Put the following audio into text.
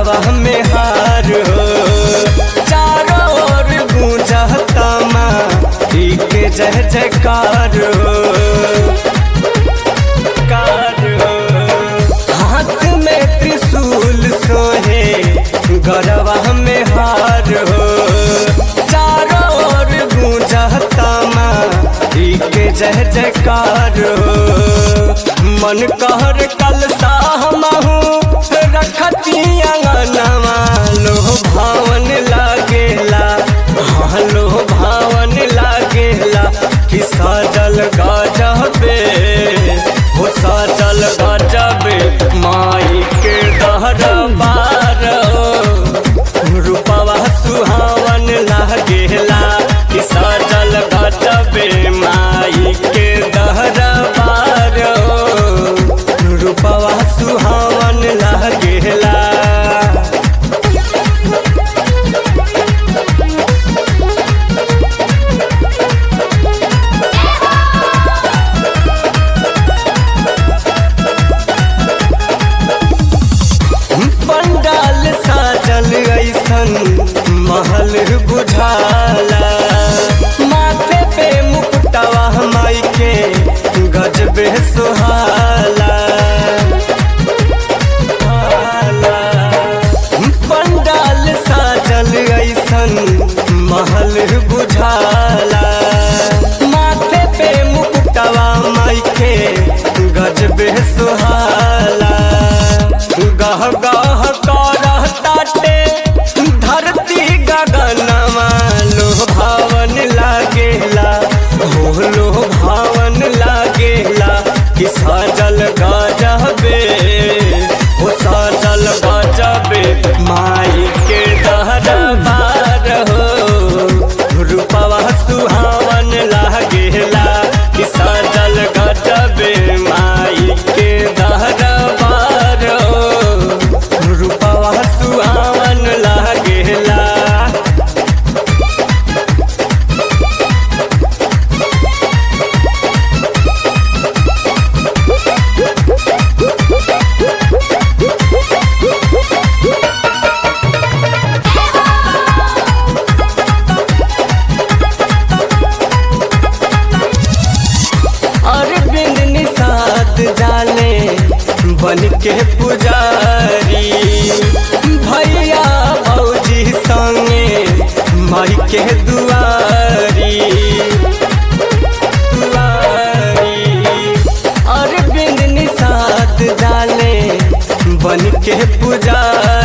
गरबा में हार हो चारों ओर गूंजता माँ के जय जयकार हो कार हो हाथ में त्रिशूल सोहे गरबा में हार हो चारों ओर गूंजता माँ के जय जयकार हो मन कहर कल साहमहू रखती अंगनवा लो भावन लागेला हाँ लो भावन लागेला कि सजल गजबे हो सजल गजबे माई के दहरबार रूपवा सुहावन लागेला कि सजल गजबे माई के दहरबार रूपवा सुहावन लागेला पंडाल साजल ऐसन महल बुझाला माथे पे मुकुटवा माई के गजबे सुहाला हाला। पंडाल साजल ऐसन महल बुझाला माथे पे मुकुटवा माई के गजबे सुहाला गह गह करह ताटे धरती गगनमा लो भावन लागेला हो लो भावन लागेला कि सजल गजबे हो सजल गजबे माई के दहरबार हो रूपवा सुहावन लागेला कि सजल गजबे माई के दहरबार हो रूपवा सुहावन लागेला अरविंद निषाद जाने बन के पुजारी भैया भौजी संगे माई के दुआरी दुआरी अरविंद निषाद जाने बन के पुजारी